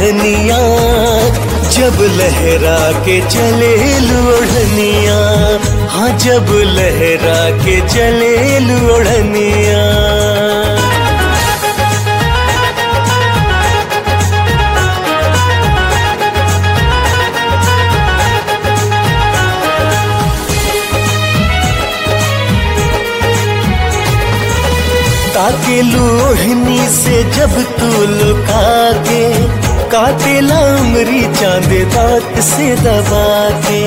ओढ़निया जब लहरा के चले ओढ़निया हाँ जब लहरा के चले ओढ़निया ताके लोहनी से जब तू लुका के काटे लामरी चांद दांत से दबा के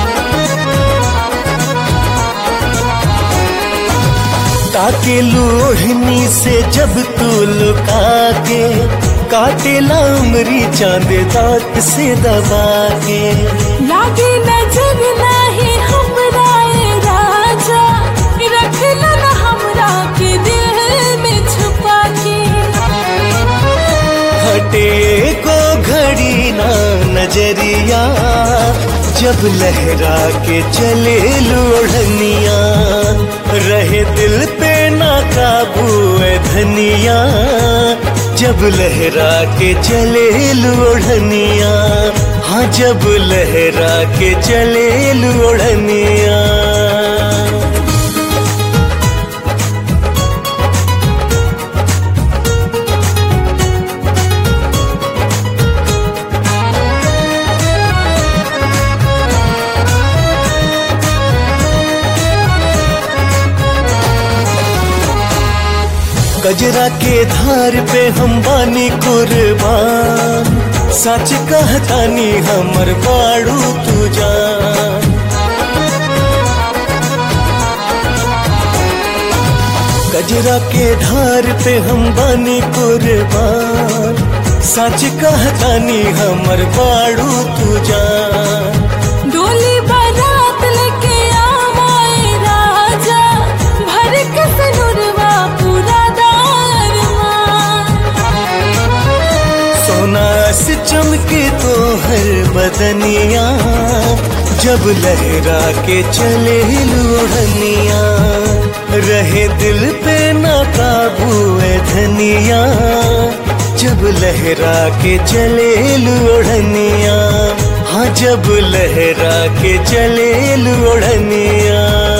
ताके लोहनी से जब तू लुका के काटे लामरी चांद दांत से दबा के लागे नजर नाही हमरा ए राजा रखला न हमरा के दिल में छुपा के हटे को घड़ी ना नजरिया जब लहरा के चले लोढ़निया रहे दिल पे ना काबू है धनिया जब लहरा के चले लोढ़निया हाँ जब लहरा के चले लोढ़निया गजरा के धार पे हम बानी कुर्बान सच कहतानी हमर बाड़ू तू जान गजरा के धार पे हम बानी कुर्बान सच कहतानी हमर बाड़ू तू जान डोली बारात लेके आवाए राजा भर के सनुरवा पूरा दारमान सोना से चमके तो हर बदनिया जब लहरा के चले लोढ़निया रहे दिल पे ना काबू है धनिया जब लहरा के चले लोढ़निया हाँ जब लहरा के चले लोढ़निया